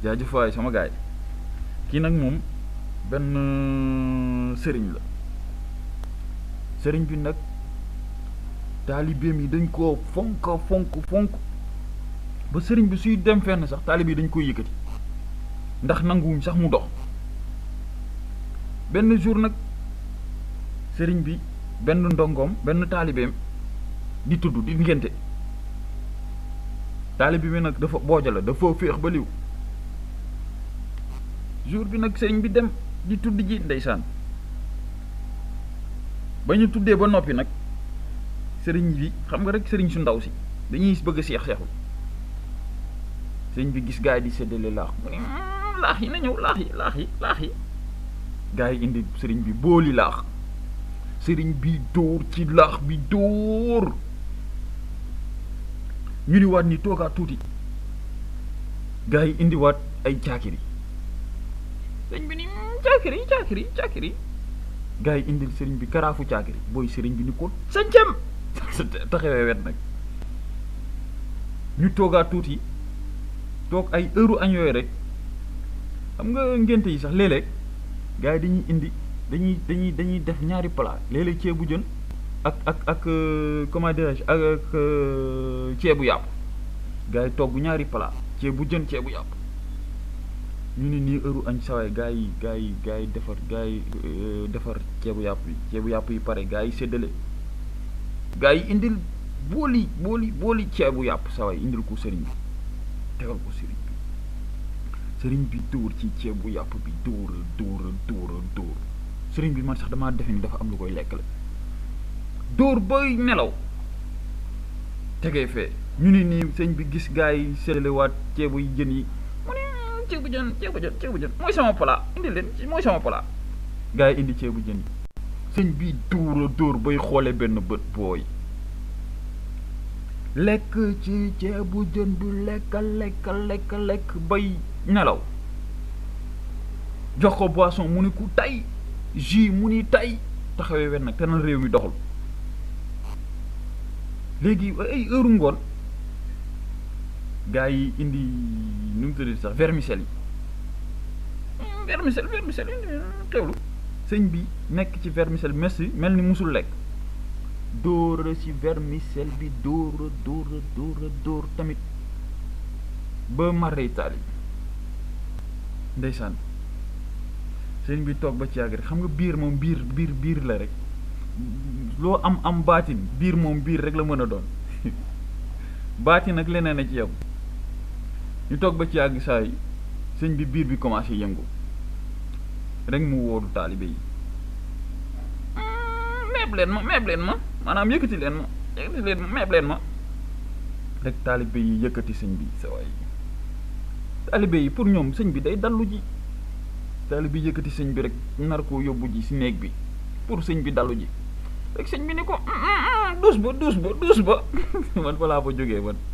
jaajëf waay sama gaay kii nag moom benn sëriñ la sëriñ bi nag taalibeem yi dañ koo fonk fonk fonk ba sëriñ bi suy dem fenn sax taalibe yi dañ koy yëkkati ndax nanguwuñ sax mu dox benn jour nag sëriñ bi benn ndongoom benn taalibeem di tudd di ngénte taalibe bi nag dafa booja la dafa féex ba liw jour bi nag sëriñ bi dem di tudd ji ndeysaan ba ñu tuddee ba noppi nag sëriñ bi xam nga rek sëriñ su ndaw si dañuy bëgg a seex seexul sëriñ bi gis gaa yi di séddale laax mu ne laax yi na ñëw laax yi laax yi laax yi gaa yi indi sëriñ bi booli laax sëriñ bi dóor ci laax bi dóor ñu ni waat ni toogaat tuuti gaa yi indiwaat ay caakiri sëriñ bi ni caakiri caakiri caakiri gaa yi indil sëriñ bi karaafu caakiri booy sëriñ bi ni ko sañcam taxawee wet nag ñu toogaat tuuti toog ay heure añ yooyu rek xam nga ngénte yi sax léeg-léeg gaa yi dañuy indi dañuy dañuy dañuy def ñaari plat léeg-léeg ceebu jën ak ak ak comment dirais-je ak ak ceebu yàpp gaa yi togg ñaari plat ceebu jën ceebu yàpp ñu ne nii heure añ sawaay gaa yi gaa yi gaa yi defar gaa yi defar ceebu yàpp yi ceebu yàpp yi pare gaa yi séddale gaa yi indil booli booli booli ceebu yàpp sawaay indil ko sëriñ bi tegal ko sëriñ bi sëriñ bi dóor ci ceebu yàpp bi dóor dóor dóor dóor sëriñ bi man sax damaa defe ni dafa am lu koy lekk la dóor bay nelaw tegee fee ñu ne nii sëñ bi gis gaa yi séddale waat ceebu yi jën yi mu ne ceebu jën ceebu jën ceebu jën mooy sama plat indi leen mooy sama plat gaa yi indi ceebu jën yi sëñ bi dóor a dóor bay xoole benn bët booy lekk ci ceebu jën bi lekk lekk lekk lekk bay nelaw jox ko boisson mu ni ku tay jus mu ni tay taxawee wen nag te na réew mi doxul léegi ay heure ngoon gaa yi indi nu mu tuddati sax vermicelle yi vermicelle vermicelle yi teewlu sëñ bi nekk ci vermicelle merci mel ni musul lekk dóora ci vermicelle bi dóora dóora dóora dóor tamit ba marre taali ndeysaan sëñ bi toog ba ci yàgg rek xam nga biir moom biir biir biir la rek loo am am baatin biir moom biir rek la mën a doon baatin ak leneen a ci yow ñu toog ba ci yàgg saa yi sëñ bi biir bi commencé yëngu rek mu wóoru taalibe yi meeb leen ma meeb leen ma maanaam yëkkati leen ma yëkkati leen ma meeb leen ma rek taalibe yi yëkkati sëñ bi sa waay taalibe yi pour ñoom sëñ bi day dallu ji taalibe yi yëkkati sëñ bi rek nar koo yóbbu ji si néeg bi pour sëñ bi dallu ji rek sëñ bi ni ko duus ba duus ba duus ba man fa laa fa jógee man